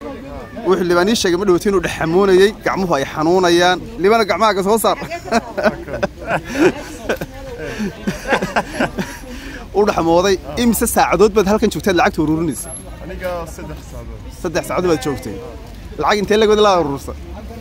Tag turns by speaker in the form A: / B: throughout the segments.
A: wuxuu libaan ii sheegay ma dhowti inuu dhexamoonayey gacmuhu ay xanuunayaan libana gacmahaaga soo saar u dhexmooday imise saacadood baad halkan joogtaad lacagta ururinaysa
B: aniga saddex saacadood
A: saddex saacadood baad joogtay lacag intee lagood laa urursa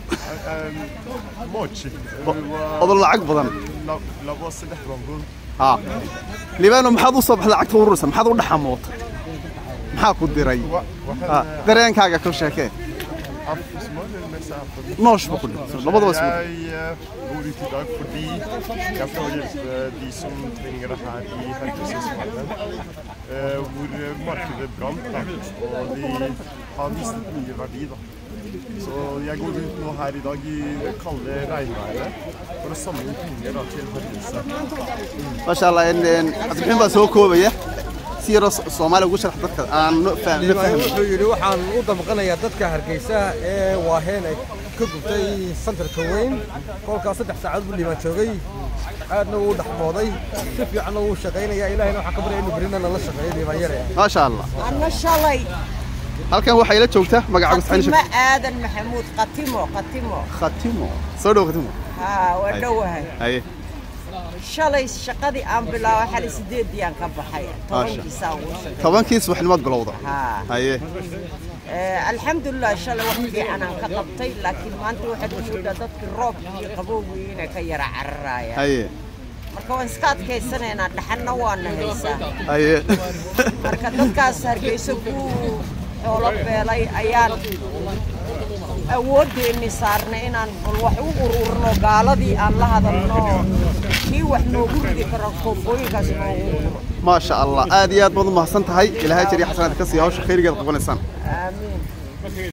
B: mochi
A: odol lacag badan
B: labo saddex bambul
A: ha libaano maxaad u soo baxday lacagta ururaysa maxaad u dhexamootay maxaa ku diray Ha, dareenkaaga ka sheekee
B: afsmål med seg på
A: noosh ba ku dhintay labadaba isku
B: Jeg eh, bor ute i dag fordi jeg får hjelpe de som trenger det her i Haugesund-Svalbard. Eh, hvor markedet brant, da, og de har mistet mye verdi. da. Så jeg går ut nå her i dag i det kalde regnværet for å samle inn penger da, til Haugesund.
A: maasha allah in in cabdibixin baa soo koobaya si yaroo So- soomaaliya ugu sharax dadka aan no fahmin no
C: liibaan
A: fahmin
C: wuxuu yidhi waxaan u damqanayaa dadka hargeysa ee waaheen ay ka gubtay santarka weyn kolkaas saddex saacadood buu liibaan joogay aadna wuu dhaxmooday si fiicanna wuu shaqaynayaa ilaahayna waxaan ka baryaya inuu berina nala shaqeeyo liibaan yare
A: maasha allah
D: أنا شلي
A: halkan waxaa ila joogta magacaagu saxin
D: قتيمة
A: sheeg
D: آدم محمود قتيمو قتيمو
A: khatimo soo dhow khatimo
D: ها ودوها
A: haye
D: شلي شقدي أم بلا وحالي سديد ديان كبحية
A: ما
D: طبعا
A: شاء.
D: يساوي
A: tobankii subaxnimaad bilowda
D: ها
A: haye
D: آه الحمد لله شلي وقتي أنا كقبطي لكن ما أنت واحد وجود ضدك الروب قبوي هنا كيرا عرايا
A: haye
D: marka waan iska adkaysanaynaa dhaxanna waana haysaa
A: haye
D: marka dadkaas hargeyso ku xoolo beelay ayaan awoodeenni saarnay inaan bal wax u ururno gaaladii aan la hadalno kii wax noogu ridi karo koofooyinkaas noogu ururo
A: maasha allah aad iyo aad baad u mahadsan tahay ilaahay jariya xasanaad ka siiya hawsha khayrigeed qabanaysaan
D: aamiin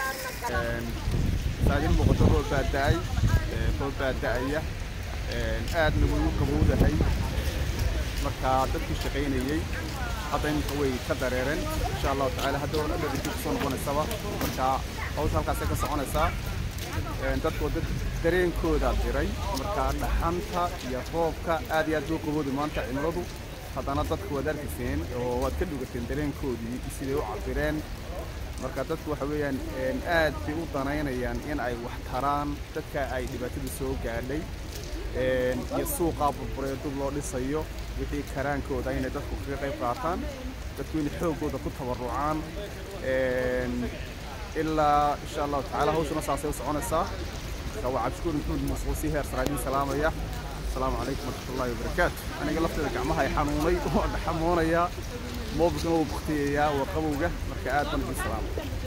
A: saadin muuqato roob baa da'ay ee, roob baa da'aya ee, aadna wuu u qabowdahay marka dadkii shaqaynayey hadda iminka way ka dareereen insha allahu tacaala hadda waa dhadhadhii kusoo noqonaysaba marka hawsha halkaasay ka soconaysaa Ee, dadku dad dareenkooda diray marka dhaxanta iyo roobka aad iyo aad buu qabowday maanta cimiladu haddana dadku waad arkayseen oo waad ka dhugateen dareenkoodii siday u cabireen marka dadku waxa weeyaan een, aad bay u danaynayaan in ay wax taraan dadka ay dhibaatadu soo gaadhay een, iyo suuqaa burburay dub loo dhisayo wixii karaankooda inay dadku kaga qayb qaataan dadku inay xoogooda ku tabarucaan een, ilaa insha allahu tacaala hawshuna saasay u soconaysaa marka waa cabdishukuur maxmuud muuse oo si heer saraadiin salaamaya asalaamu calaykum waraxmatullaahi wabarakaatu aniga lafteeda gacmaha ay xanuunay waa dhaxamoonayaa moobilkana wuu baktiyayaa waa qabowga marka aad baan idin salaamay